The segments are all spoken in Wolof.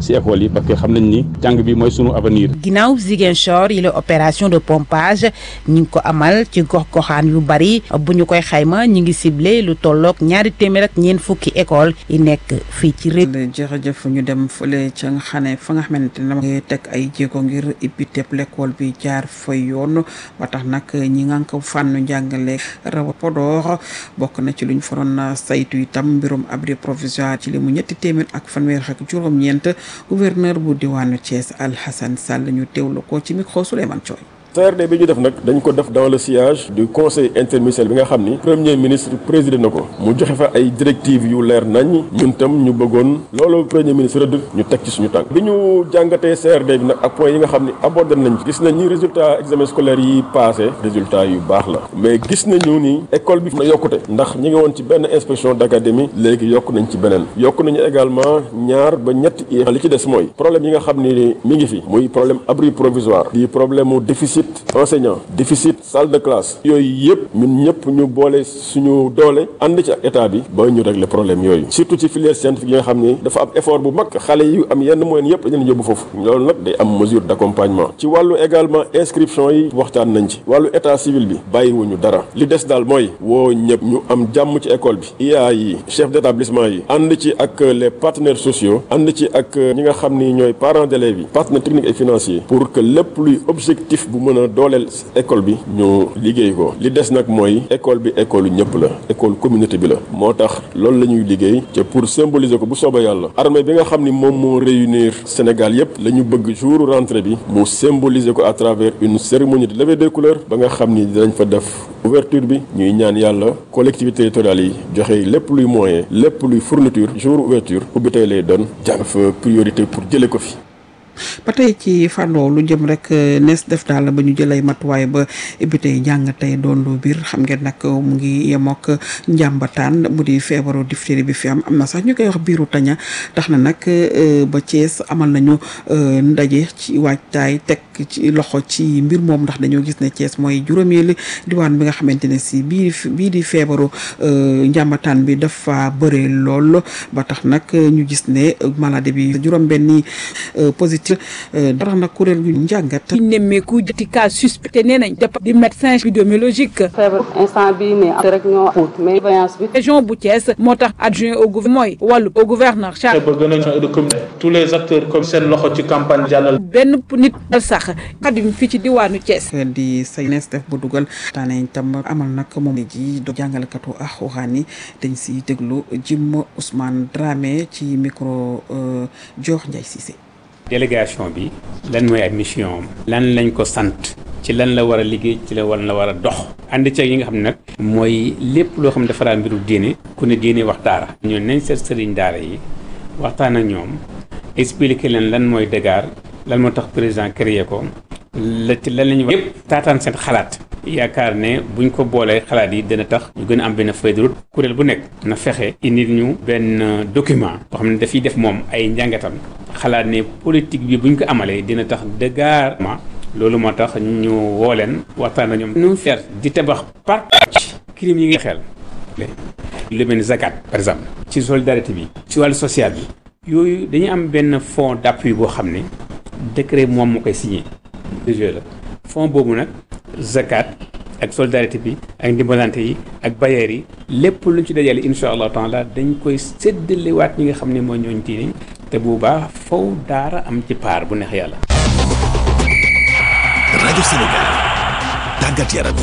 si école yi parce que xam nañ ni jàng bi mooy sunu avenir. ginnaaw Ziguinchor yi la opération de pompage ñu ngi ko amal ci gox-goxaan yu bari bu ñu koy xayma ñu ngi ciblé lu tolloog ñaari téeméer ak ñeent fukki école yi nekk fii ci réew. jërëjëf ñu dem fële ca nga xam ne fa nga xamante ne dama teg ay jéego ngir ibbi tepp l'école bi jaar fa yoon ba tax nag ñi nga ko fànnu njàngale rawa Podor bokk na ci luñ fa doon saytu itam mbirum abri provisoire ci li mu ñetti téeméer ak fanweer ak juróom-ñeent gouverneur bu diwaanu Thiès Alhassane Sall ñu teewlu ko ci micro Souleymane Thioy CRD bi ñu def nag dañ ko def dans le sillage du conseil interministériel bi nga xam ni premier ministre présidé na ko mu joxe fa ay directives yu leer nañ ñun tam ñu bëggoon loolu premier ministre rëdd ñu teg ci suñu tànk bi ñu jàngatee CRD bi nag ak point yi nga xam ni abordé nañ gis nañ ni résultat examen scolaire yi passé résultat yu baax la mais gis nañu ni école bi na yokkute ndax ñi ngi woon ci benn inspection d'académie léegi yokk nañ ci beneen yokk nañu également ñaar ba ñetti i li ci des mooy problème yi nga xam ni mi ngi fi muy problème abri provisoire di problème mu déficit enseignant déficit salle de classe yooyu yëpp ñun ñëpp ñu boole suñu doole ànd ci ak état bi ba ñu régler problème yooyu surtout ci filière scientifique yi nga xam ni dafa am effort bu mag xale yu am yenn moyens yëpp dañu leen yóbbu foofu loolu nag day am mesure d'accompagnement ci wàllu également inscription yi waxtaan nañ ci wàllu état civil bi bàyyiwuñu dara li des daal mooy woo ñëpp ñu am jàmm ci école bi IA yi chef d'établissement yi ànd ci ak les partenaires sociaux ànd ci ak ñi nga xam ni ñooy parents d'élèves yi partenaires techniques et financiers pour que lépp luy objectif bu mën a dooleel école bi ñu liggéey ko li des nag mooy école bi école ñëpp la école communauté bi la moo tax loolu la ñuy liggéey te pour symboliser ko bu soobee yàlla armée bi nga xam ni moom moo réunir Sénégal yëpp la ñu bëgg jour rentrée bi mu symboliser ko à travers une cérémonie de levée des couleurs ba nga xam ni dinañ fa def ouverture bi ñuy ñaan yàlla collectivités territoriales yi joxe lépp luy moyen lépp luy fourniture jour ouverture ubbi tey lay doon jàng fa priorité pour jëlee ko fi. ba tey ci fànnoo lu jëm rek nees def daal ba ñu jëlay matuwaay ba bi tey jàng tey doon lu biir xam ngeen nag mu ngi yemook njàmbataan mu di feebaru diphtérie bi fi am am na sax ñu koy wax biiru taña tax na nag ba Thiès amal nañu ndaje ci waajtaay teg ci loxo ci mbir moom ndax dañoo gis ne Thiès mooy juróomeelu diwaan bi nga xamante ne si bii bii di feebaru njàmbataan bi dafa bëre lool ba tax nag ñu gis ne maladie bi juróom-benni positif dara nag kuréel gu njàngat. ñu nemmeeku jëti cas suspecté nee nañ dép di médecin épidémiologique. feebar instant bii ne rek ñoo xóot mais surveillance bi. région bu Thiès moo tax adjoint au gouvernement mooy wàllu au gouverneur Charles. ba gën a de commun tous les acteurs comme seen loxo ci campagne jàllal. benn nit dal sax xadim fii ci diwaanu Thiès. di say nees def ba dugal taane tam amal nag moom ji do jàngalekatu ak waxaan yi dañ si déglu Jim Ousmane Dramé ci micro Dior Ndiaye Cissé. délégation bi lan mooy ay mission am lan lañ ko sant ci lan la war a liggéey ci la war la war a dox ànd ceeg yi nga xam ne nag mooy lépp loo xam ne dafa daan mbiru diine ku ne diine wax daara ñoom nañ seet sëriñ daara yi waxtaan ak ñoom expliquer leen lan mooy dégaar lan moo tax président créé ko la ci lan lañu yëpp taataan seen xalaat yaakaar ne buñ ko boolee xalaat yi dina tax ñu gën a am benn feuille de route kuréel bu nekk na fexe indi ñu benn document boo xam ne dafiy def moom ay njàngatam xalaat ne politique bi buñ ko amalee dina tax dëggaar loolu moo tax ñu woo leen waxtaan na ñoom nu faire di tabax par ci crime yi nga xel lu mel ni zakat par exemple ci solidarité bi ci wàllu social bi yooyu dañu am benn fonds d'appui boo xam ne décret moom moo koy signé déjà la fonds boobu nag zakat ak solidarité bi ak ndimbalante yi ak bailleurs yi lépp luñ ci dajale insha allah taala dañ koy séddalewaat ñi nga xam ne mooy ñooñ diine te bu baax faw daara am ci paar bu neex yàlla rajo Sénégal tàggat yaram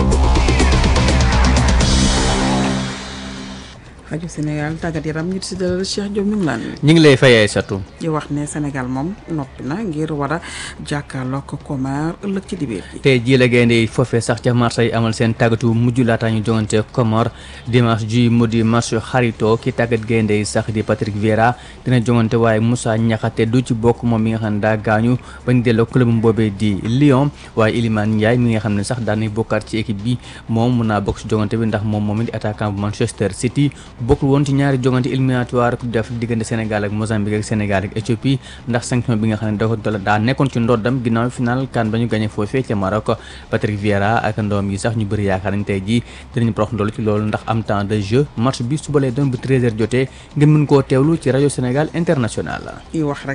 rajo Sénégal tàggat yaram ñu si dalal Cheikh Diop ñu ngi laan ñu ngi lay fayee satu di wax ne Sénégal moom noppi na ngir war a jàkkaarloog Comore ëllëg ci dibéer ji tey jii la gaynde yi foofee sax ca Marseille amal seen tàggatu mujj laata ñu jongante Comore dimanche ji mu di match xarito ki tàggat gaynde yi sax di Patrick Vieira dina jongante waaye Moussa Niakhaté du ci bokk moom mi nga xam ne daa gaañu bañ delloo club boobee di Lyon waaye Iliman Ndiaye mi nga xam ne sax daanay bokkaat ci équipe bi moom mun naa bokk ci jongante bi ndax moom moom di attaquant bu Manchester City bokkul woon ci ñaari jongante éliminatoire coupe d'Afrique diggante Sénégal ak Mozambique ak Sénégal ak Éthiopie ndax sanction bi nga xam ne da daa nekkoon ci ndoddam ginnaaw final kan ba ñu gagné foofee ca Maroc Patrick Vieira ak ndoom yi sax ñu bëri yaakaar nañ tey jii dinañ prox ndoolu ci loolu ndax am temps de jeu match bi suba lay doon bu 13h jotee ngeen mën koo teewlu ci rajo Sénégal international